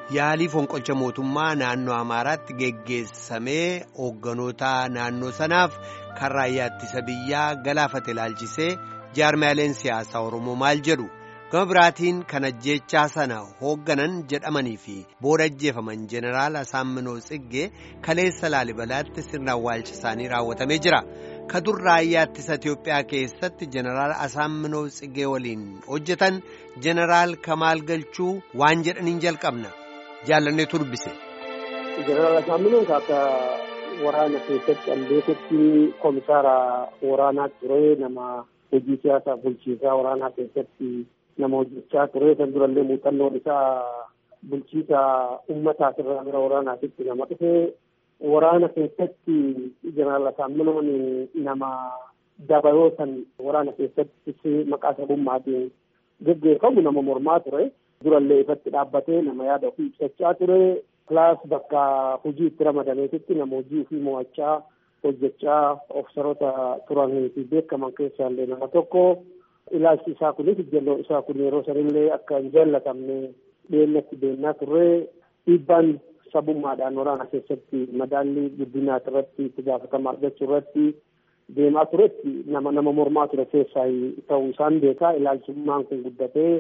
Yaalii fonqolcha mootummaa naannoo Amaaraatti geggeessamee hoogganoota naannoo sanaaf kan raayyaa ittisa biyyaa galaafate ilaalchisee jaarmaaleen siyaasaa Oromoo maal jedhu gama biraatiin kan ajjeechaa sana hoogganan jedhamanii fi booda ajjeefaman jeneraal Asaamminoo Tsiggee kaleessa Laalibalaatti sirna awwaalcha isaanii raawwatamee jira. Kadur raayyaa ittisa Itiyoophiyaa keessatti jeneraal Asaamminoo Tsiggee waliin hojjetan jeneraal Kamaal Galchuu waan jedhaniin jalqabna. jaalanneetu dubbise. Jeneraal Asaamminuun akka waraana keessatti an beekutti komisaara waraanaa ture nama hojii siyaasaa bulchiisaa waraanaa keessatti nama hojjechaa ture san durallee muuxannoon isaa bulchiisa uummataa irraa gara waraanaatitti nama dhufe waraana keessatti jeneraal Asaamminuun nama dabaloo san waraana keessatti maqaa sabummaatiin geggeeffamu nama mormaa ture. durallee ifatti dhaabbatee nama yaada ofii ibsachaa ture kilaas bakka hojii itti ramadameetitti nama hojii ofii mo'achaa hojjechaa ofsaroota turanii fi beekaman keessaa illee nama tokko ilaalchi isaa kunis ijjalloo isaa kun yeroo sanillee akka hin jaallatamne dhiyeenyatti deemnaa turre dhiibbaan sabummaadhaan waraana keessatti madaallii guddinaa irratti itti gaafatama argachuu irratti deemaa turetti nama nama mormaa ture keessaa ta'uu isaan beekaa ilaalchummaan kun guddatee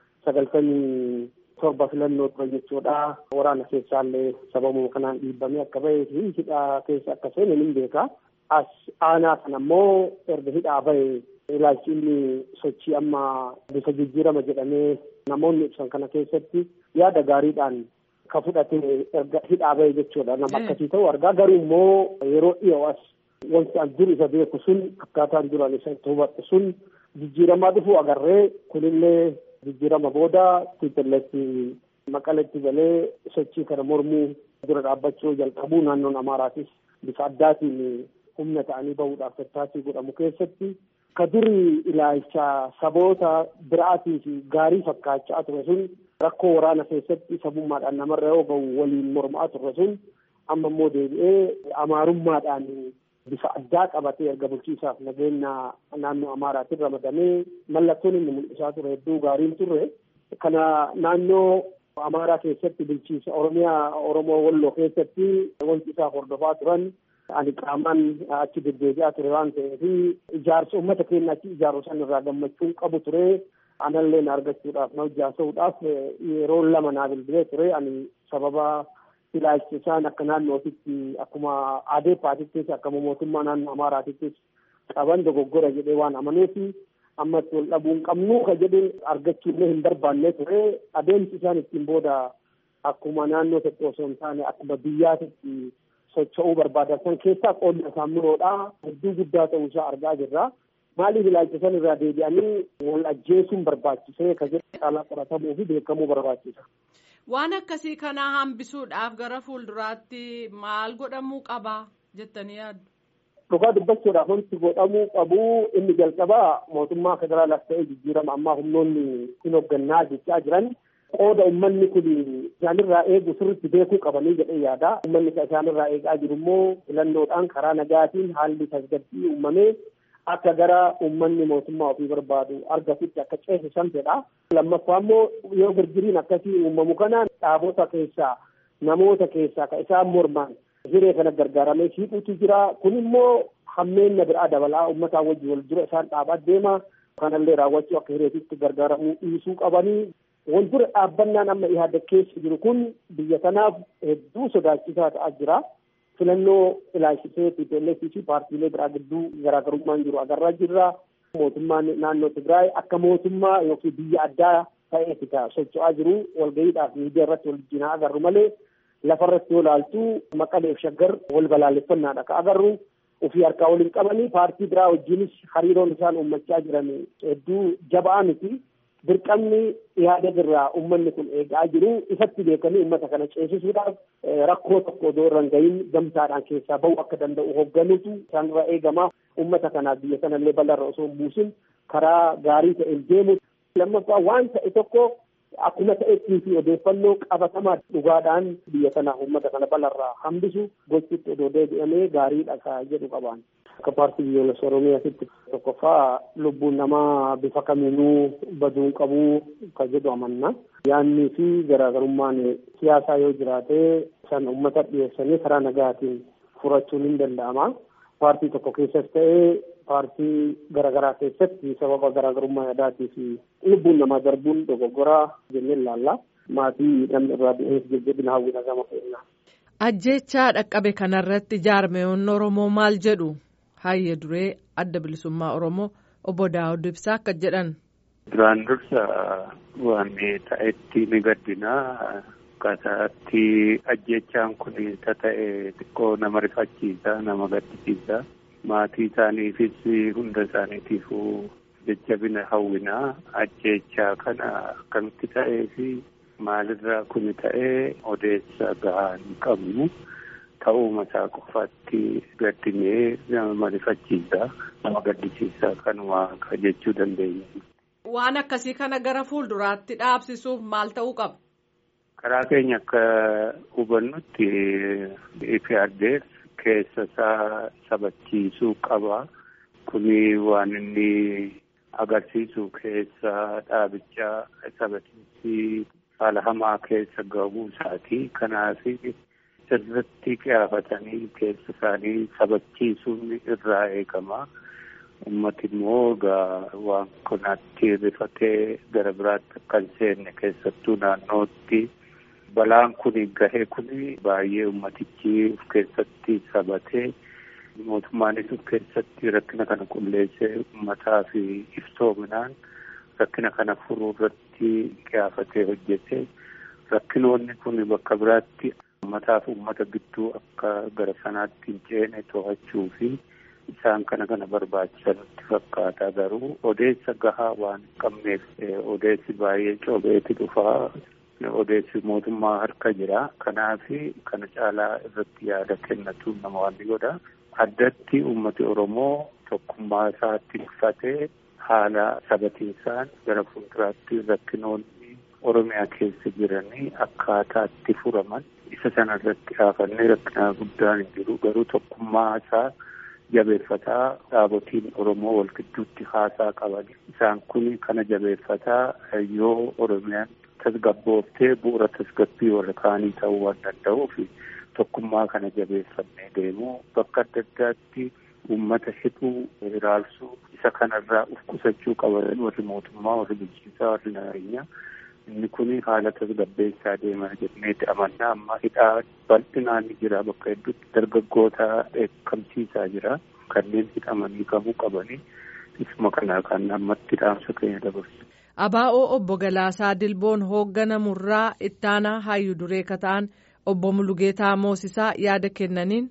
sagaltamii torba filannoo ture jechuudha. Waraana keessaallee sababuma kanaan dhiibbamee akka bahee fi hidhaa keessa akka seene ni beeka. As aanaa kana ammoo erga hidhaa bahe ilaalchi inni sochii amma bifa jijjiirama jedhamee namoonni ibsan kana keessatti yaada gaariidhaan ka fudhate erga hidhaa bahe jechuudha. Nama akkasii ta'u argaa garuu immoo yeroo dhiyoo as wanti an dur isa beeku sun akkaataan duraan isa itti hubadhu sun jijjiiramaa dhufu agarree kunillee jijjiirama booda tiitalleetti maqaletti galee sochii kana mormuu dura dhaabbachuu jalqabuu naannoon amaaraatis bifa addaatiin humna ta'anii bahuudhaaf tattaaffii godhamu keessatti ka duri ilaalcha saboota biraatii fi gaarii fakkaachaa ture sun rakkoo waraana keessatti sabummaadhaan namarra yoo bahu waliin mormaa ture sun amma immoo deebi'ee amaarummaadhaan bifa addaa qabatee erga bulchiisaaf nageenya naannoo amaaraatiin ramadamee mallattoon inni mul'isaa ture hedduu gaariin turre kana naannoo amaaraa keessatti bulchiisa oromiyaa oromoo walloo keessatti wanti isaa hordofaa turan ani qaamaan achi deddeebi'aa ture waan ta'eef ijaarsa uummata keenya achi ijaaru san irraa gammachuun qabu ture anallee na argachuudhaaf na hojjaasuudhaaf yeroo lama naa bilbilee ture ani sababa ilaalchi isaan akka naannootitti akkuma adeeppaatittis akkuma mootummaa naannoo amaaraatittis qaban dogoggora jedhee waan amanuuf ammatti wal dhabuu hin qabnu ka jedhu argachuullee hin barbaanne ture adeemsi isaan ittiin booda akkuma naannoo tokko osoo hin taane akkuma biyyaatitti socho'uu barbaadan san keessaa qoodni Asaamminuudha hedduu guddaa ta'uu isaa argaa jirra. Maaliif ilaalcha san irraa deebi'anii wal ajjeesuun barbaachisee ka jedhu caalaa qoratamuu fi beekamuu barbaachisa. Waan akkasii kana hambisuudhaaf gara fuulduraatti maal godhamuu qaba jettanii yaaddu? Dhugaa dubbachuudhaaf wanti godhamuu qabu inni jalqabaa mootummaa federaalaas ta'ee jijjiirama ammaa humnoonni hin hooggannaa jechaa jiran qooda uummanni kun isaanirraa eegu sirriitti beekuu qabanii jedhee yaada. Uummanni isaanirraa eegaa jiru immoo filannoodhaan karaa nagaatiin haalli tasgabbii uumamee akka gara uummanni mootummaa ofii barbaadu argatutti akka ceesisan fedha. Lammaffaa immoo yoo girgiriin akkasii uumamu kanaan dhaabota keessaa namoota keessaa ka isaan morman hiree kana gargaaramee shiiquutu jira. Kun immoo hammeenya biraa dabalaa uummataa wajjin wal dura isaan dhaabaa deema. Kanallee raawwachuu akka hireetitti gargaaramuu dhiisuu qabanii. Wal dura dhaabbannaan amma ihaadda keessa jiru kun biyya kanaaf hedduu sodaachisaa ta'aa jira. filannoo ilaalchisee TPLF fi paartiilee biraa gidduu garaagarummaan jiru agarraa jirra. Mootummaan naannoo Tigraay akka mootummaa yookiin biyya addaa ta'eeti ka socho'aa jiru walga'iidhaaf miidiyaa irratti wal jinaa agarru malee lafarratti yoo ilaaltu maqaleef shaggar wal balaaleffannaadha ka agarru ofii harkaa waliin qabanii paartii biraa wajjinis hariiroon isaan uummachaa jiran hedduu jabaa miti. dirqamni yaada irraa uummanni kun eegaa jiru ifatti beekanii uummata kana ceesisuudhaaf rakkoo tokko odoo irra hin gahin gamtaadhaan keessaa bahuu akka danda'u hoogganuutu isaanirraa eegama uummata kanaaf biyya kanallee bal'arra osoo hin buusin karaa gaarii ta'een deemu lammaffaa waan ta'e tokko akkuma ta'ettii fi odeeffannoo qabatamaa dhugaadhaan biyya kanaaf uummata kana balarraa hambisu gochuutti odoo deebi'amee gaariidha ka jedhu qabaan. Akka paartii biyyoolessa Oromiyaatitti tokkoffaa lubbuun namaa bifa kamiinuu baduun qabuu ka jedhu amanna. Yaannii fi garaagarummaan siyaasaa yoo jiraate san uummata dhiyeessanii karaa nagaatiin furachuun hin danda'ama. Paartii tokko keessas ta'ee paartii garaagaraa keessatti sababa garaagarummaa yaadaatii fi lubbuun namaa darbuun dogoggoraa jennee ilaalla. Maatii namni irraa du'eef jajjabina hawwina gama keenyaa. Ajjechaa dhaqqabe kanarratti jaarmeewwan Oromoo maal jedhu hayya duree adda bilisummaa Oromoo obbo Daawud Ibsaa akka jedhan. Duraan dursa waan ta'etti ni gaddinaa. Akkaataatti ajjechaan kun ta'e xiqqoo nama rifachiisa nama gaddisiisa. Maatii isaaniifis hunda isaaniitiifuu jajjabina hawwinaa ajjechaa kana akkamitti ta'ee fi maalirraa kun ta'ee odeessa gahaa hin qabnu ta'uuma isaa qofaatti gaddinee nama rifachiisa nama gaddisiisa kanuma jechuu dandeenya. Waan akkasii kana gara fuulduraatti dhaabsisuuf maal ta'uu qaba? Karaa keenya akka hubannutti IPRDF keessa isaa sabachiisuu qaba. Kuni waan inni agarsiisu keessa dhaabichaa sabachiisii haala hamaa keessa gahuu isaati. Kanaaf sirriitti qiyaafatanii keessa isaanii sabachiisuun irraa eegama. Uummati immoo egaa waan kanatti rifatee gara biraatti akka hin seenne keessattuu naannootti balaan kun gahee kun baay'ee ummatichi of keessatti sabatee mootummaanis of keessatti rakkina kana qulleessee uummataa fi iftoominaan rakkina kana furuu irratti qiyaafatee hojjete rakkinoonni kun bakka biraatti uummataa fi uummata gidduu akka gara sanaatti hin ceene to'achuu fi isaan kana kana barbaachisanutti fakkaata garuu odeessa gahaa waan hin qabneef odeessi baay'ee coobeeti dhufaa odeessi mootummaa harka jira kanaaf kana caalaa irratti yaada kennatu nama waan godha addatti uummati oromoo tokkummaa isaa tikfatee haala sabatiinsaan gara fuulduraatti rakkinoonni oromiyaa keessa jiranii akkaataatti furaman isa sana irratti dhaafannee rakkina guddaan hin jiru garuu tokkummaa isaa jabeeffataa dhaabotiin oromoo wal gidduutti haasaa qaban isaan kun kana jabeeffataa yoo oromiyaan tasgabbooftee bu'uura tasgabbii warra kaanii ta'uu waan danda'uuf tokkummaa kana jabeeffannee deemuu bakka adda addaatti uummata hidhuu hiraarsuu isa kanarraa uf qusachuu qaban warri mootummaa warri bulchiinsaa warri nageenyaa inni kun haala tasgabbeessaa deemaa jenneeti amannaa amma hidhaa bal'inaan ni jira bakka hedduutti dargaggoota dheekkamsiisaa jira kanneen hidhamanii qabuu qabanii isuma kanaa kan ammatti dhaamsa keenya dabarsu. Abaa'oo obbo Galaasaa Dilboon hoogganamurraa ittaanaa hayyuu duree kataan obbo Mulugeetaa Moosisaa yaada kennaniin.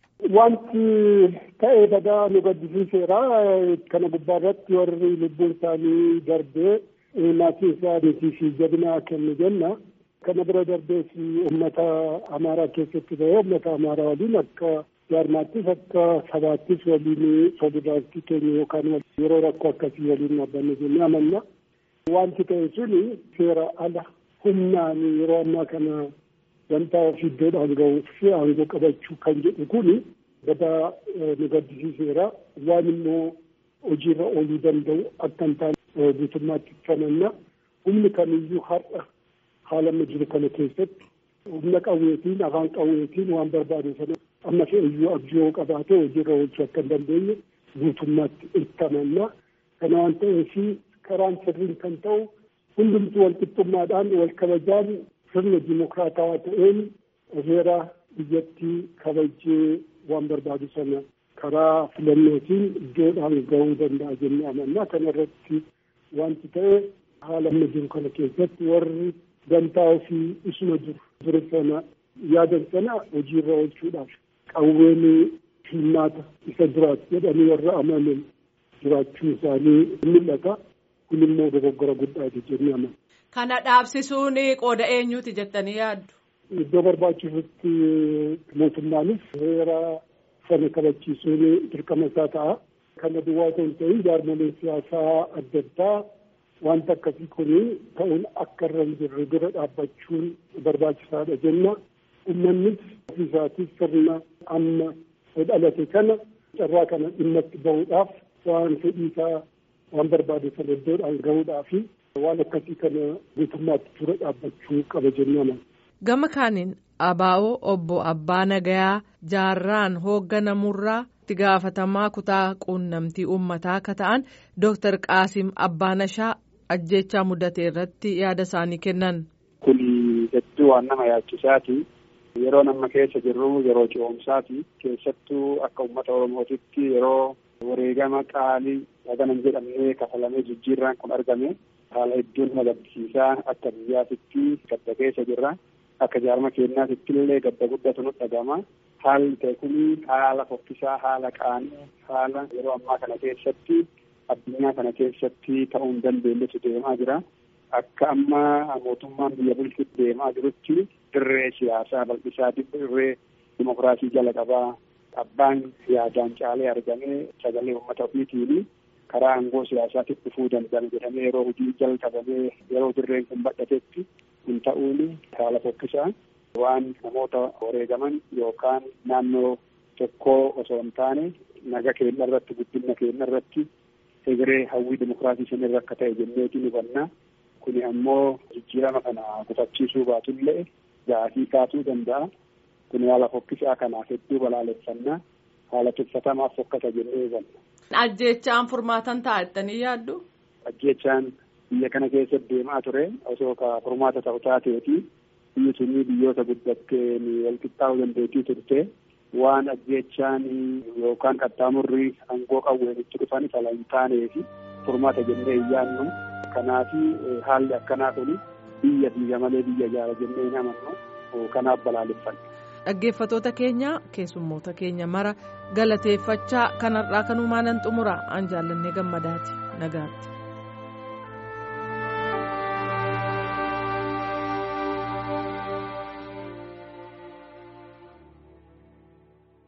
Wanti ta'ee badaa nu gaddisiiseera. Kana gubbaa irratti warri lubbuun isaanii darbee maatii isaaniitii fi jabina kennu jenna. Kana bira darbees uummata Amaaraa keessatti ta'ee uummata Amaaraa waliin akka jaarmaattis akka sabaattis waliin solidaaritii keenya yookaan yeroo rakkoo akkasii waliin dhaabbanne jennee amanna. Wanti ta'e suni seera ala humnaan yeroo ammaa kana wanta ofii iddoodhaan gahuuf aangoo qabachuu kan jedhu kuni badaa nu gaddisiiseera. Waan immoo hojiirra ooluu danda'u akka hin taane guutummaatti amanna. Humni kamiyyuu har'a haala amma jiru kana keessatti humna qawweetiin afaan qawweetiin waan barbaadu sana amma fe'iyyuu abjuu yoo qabaate hojiirra oolchuu akka hin dandeenye guutummaatti itti amanna. Kana waan ta'eef karaan sirriin kan ta'u hundumtuu wal qixxummaadhaan wal kabajaan sirna dimokiraatawaa ta'een heera biyyattii kabajee waan barbaadu sana karaa filannootiin iddoodhaan gahuu danda'a jennee amanna. Kana irratti wanti ta'e haala amma jiru kana keessatti warri gamtaa ofii isuma jiru ture sana yaadan sana hojiirra oolchuudhaaf qawween hirmaata isa duraati jedhanii warra amanan jiraachuu isaanii mul'ata. kun immoo dogoggora guddaati jennee amanna. Kana dhaabsisuun qooda eenyuuti jettanii yaaddu? Iddoo barbaachisutti mootummaanis heera sana kabachiisuun dirqama isaa ta'a. Kana duwwaa ta'e ta'in jaarmoleen siyaasaa adda addaa wanta akkasii kuni ta'uun akka irra hin jirre dura dhaabbachuun barbaachisaadha jenna. Uummannis ofiisaatis sirna amma dhalate kana carraa kana dhimma itti bahuudhaaf waan fedhiisaa waan barbaade sana iddoodhaan gahuudhaaf waan akkasii kana guutummaatti dura dhaabbachuu qaba jennaan. Gama kaaniin abaa'oo obbo Abbaa Nagayaa jaarraan hoogganamurraa itti gaafatamaa kutaa quunnamtii uummataa akka ta'an Dooktar Qaasim Abbaanashaa ajjechaa mudate irratti yaada isaanii kennan. Kun hedduu waan nama yaachisaati. Yeroo nama keessa jirru yeroo ce'umsaati. Keessattuu akka uummata Oromootitti yeroo wareegama qaalii haganan jedhamee kafalamee jijjiirraan kun argame haala hedduun nama gaddisiisaa akka biyyaatitti gadda keessa jirra. Akka jaarma keenyaatitti illee gadda guddatu nu dhagama. Haalli ta'e kun haala fokkisaa, haala qaanii, haala yeroo ammaa kana keessatti addunyaa kana keessatti ta'uu hin dandeenyetu deemaa jira. Akka amma mootummaan biyya bulchuutti deemaa jirutti dirree siyaasaa bal'isaa dirree dimokiraasii jala qabaa abbaan yaadaan caalee argamee sagalee uummata ofiitiin karaa aangoo siyaasaatti dhufuu danda'an jedhamee yeroo hojii jalqabamee yeroo dirreen kun badhatetti kun ta'uun haala fokkisaa waan namoota wareegaman yookaan naannoo tokkoo osoo hin taane naga keenya irratti guddina keenya irratti egeree hawwii dimokiraasii sanirra akka ta'e jenneetiin hubannaa. Kuni ammoo jijjiirama kana gufachiisuu baatullee gaafii kaasuu danda'a. Kuni haala fokkisaa kanaaf hedduu balaaleffannaa. Haala tuffatamaaf fokkata jennee hubanna. Ajjeechaan furmaatan ta'a jettanii yaaddu? Ajjeechaan biyya kana keessa deemaa ture osoo ka furmaata ta'u taateeti biyyi sunii biyyoota guddatteen walqixxaa'uu dandeettii turte waan ajjeechaan yookaan qaxxaamurri aangoo qawween itti dhufan fala hin taaneefi furmaata jennee hin yaadnu. Kanaaf haalli akkanaa kun biyya biyya malee biyya jaara jennee hin amannu kanaaf balaaleffanna. Dhaggeeffatoota keenya keessummoota keenya mara galateeffachaa kanarraa kanumaan nan xumura an jaallannee gammadaati nagaatti.